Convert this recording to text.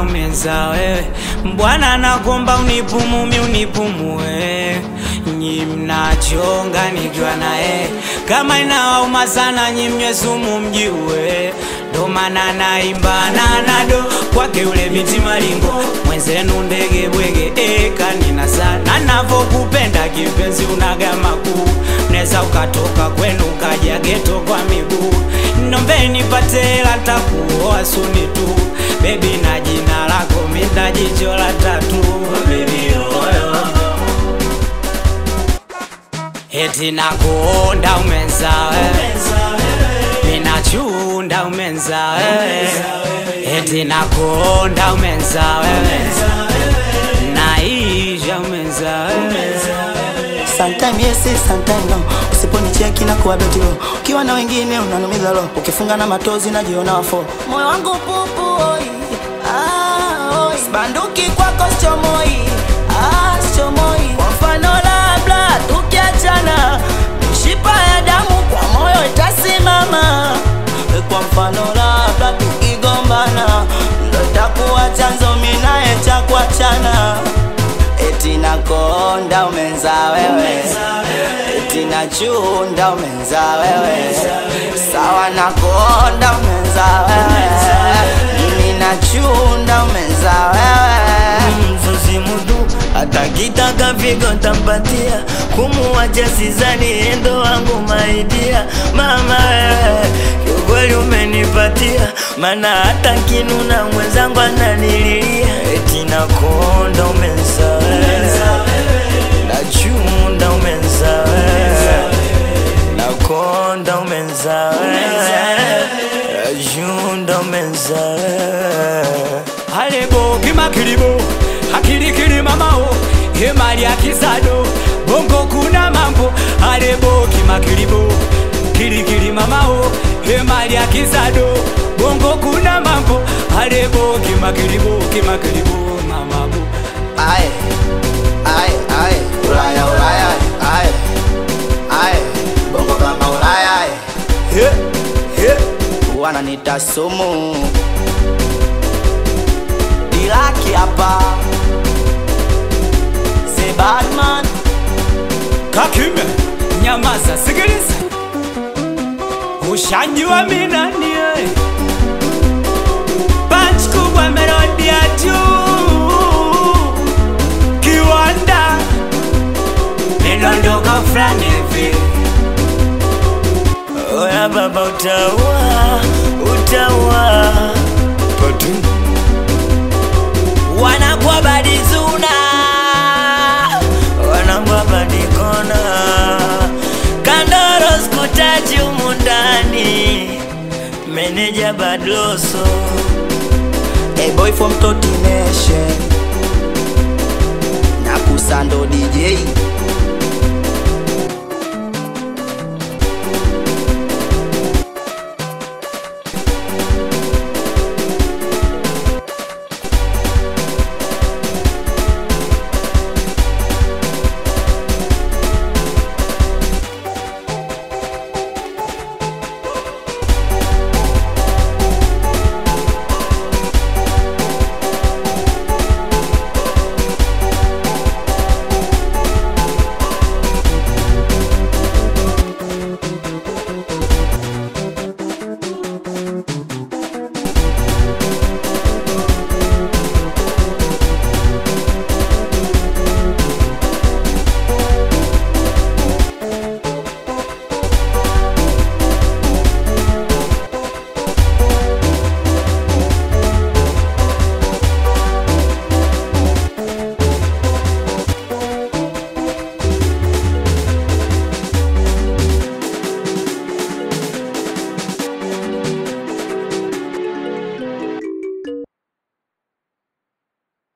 nakonda umenza wewe Bwana nakomba unipumumi unipumue nyi mnachonga nikiwa naye kama inawauma sana nyi mnywe sumu mjiue ndo maana naimba nanado kwake ule miti malingo mwenzenu ndege bwege ekanina sana navokupenda kipenzi unagama kuu neza ukatoka kwenu ukaja geto kwa miguu nombeni patela takuoa suni tu bebi na jina lako minda jicho la tatu bebi oyo eti nakuonda umenza wewe minachunda umenza wewe eti nakuonda umenza wewe naisha umenza wewe Sometime yes, sometime no. Usiponicheki na kuwa betilo, ukiwa na wengine unanumiza lo, ukifunga na matozi najiona wafo. Moyo wangu pupu oi, ah, oi. Sibanduki kwako sichomoi, ah, sichomoi. Kwa mfano labda tukiachana, mishipa ya damu kwa moyo itasimama. Kwa mfano labda tukigombana, ndo takuwa chanzo mimi naye cha kuachana eti nakonda umenza wewe eti nachunda umenza wewe sawa nakonda umenza wewe mimi nachunda umenza wewe mzuzi mudu atakitaka vigo tampatia kumuwacha sizani endo wangu maidia mama wewe kiukweli umenipatia mana hata kinuna mwenzangu ananililia eti nakonda umenza wewe nachunda umenza wewe nakonda umenza wewe nachunda umenza wewe alebo kimakilibo akilikili mamao hemali ya kisado bongo kuna mambo alebo kimakilibo kilikili mamao hemali ya kisado bongo kuna mambo alebo kimakilibo kimakilibo mamabo aye aye aye ulaya ulaya aye aye bongo kama ulaya aye he he wananita sumu dilaki hapa the badman kakime nyamaza sikiliza ushanjua minanie panch kubwa melodi ya juu kiwanda midondoko fulani hivi Oya baba utaua, utaua Patu Wanakuwa badizuna Wanakuwa badikona Kandoro skutaji humu ndani Meneja badloso a boy from Toti Nation na kusando DJ